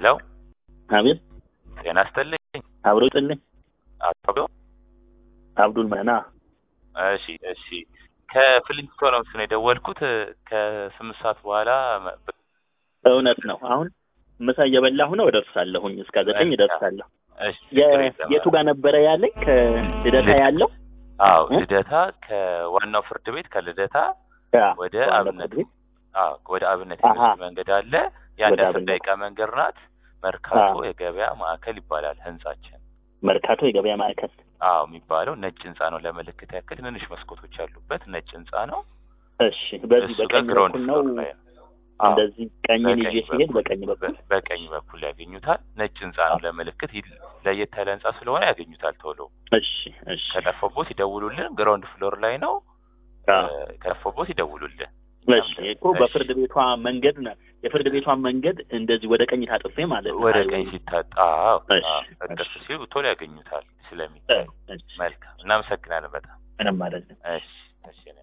ሄሎ አቤት ጤና ይስጥልኝ አብሮ ጥልኝ አቶ አብዶ አብዱል መና እሺ እሺ ከፍሊንስቶንስ ነው የደወልኩት ከስምንት ሰዓት በኋላ መ- እውነት ነው። አሁን ምሳ እየበላሁ ነው፣ እደርሳለሁኝ። እስከ ዘጠኝ እደርሳለሁ። እሺ የ- ችግር የለም። የቱ ጋር ነበረ ያለኝ? ከልደታ ልድ- ያለው አዎ እ? ልደታ ከዋናው ፍርድ ቤት ከልደታ ያ፣ ወደ ዋናው አብነት ፍርድ ቤት። አዎ ወደ አብነት አሃ። የሚወስድ መንገድ አለ። የአንድ ወደ አስር አብነት። ደቂቃ መንገድ ናት። መርካቶ አዎ። የገበያ ማዕከል ይባላል ህንጻችን። መርካቶ የገበያ ማዕከል። አዎ የሚባለው ነጭ ህንጻ ነው። ለምልክት ያክል ትንንሽ መስኮቶች ያሉበት ነጭ ህንጻ ነው። እሺ፣ በዚህ እሱ ጋር በቀኝ ግራውንድ በኩል ነው። ፍሎር ላይ ነው። አዎ እንደዚህ ቀኝን በቀኝ ይዤ ሲሄድ በኩል በቀኝ በኩል በ- በቀኝ በኩል ያገኙታል። ነጭ ህንጻ ነው። ለምልክት ይል- ለየት ያለ ህንጻ ስለሆነ ያገኙታል ቶሎ። እሺ፣ እሺ፣ ከጠፈቦት ይደውሉልን። ግራውንድ ፍሎር ላይ ነው። አዎ። እ፣ ከጠፈቦት ይደውሉልን። እሺ እኮ በፍርድ ቤቷ መንገድ ነው። የፍርድ ቤቷን መንገድ እንደዚህ ወደ ቀኝ ታጥፌ ማለት ነው። ወደ አይ፣ ቀኝ ሲታጣ አዎ፣ እሺ፣ አዎ፣ እጥፍ እሺ። ሲሉ ቶሎ ያገኙታል ስለሚታይ። እሺ፣ መልካም እናመሰግናለን በጣም ምንም ማለት ነው። እሺ እሺ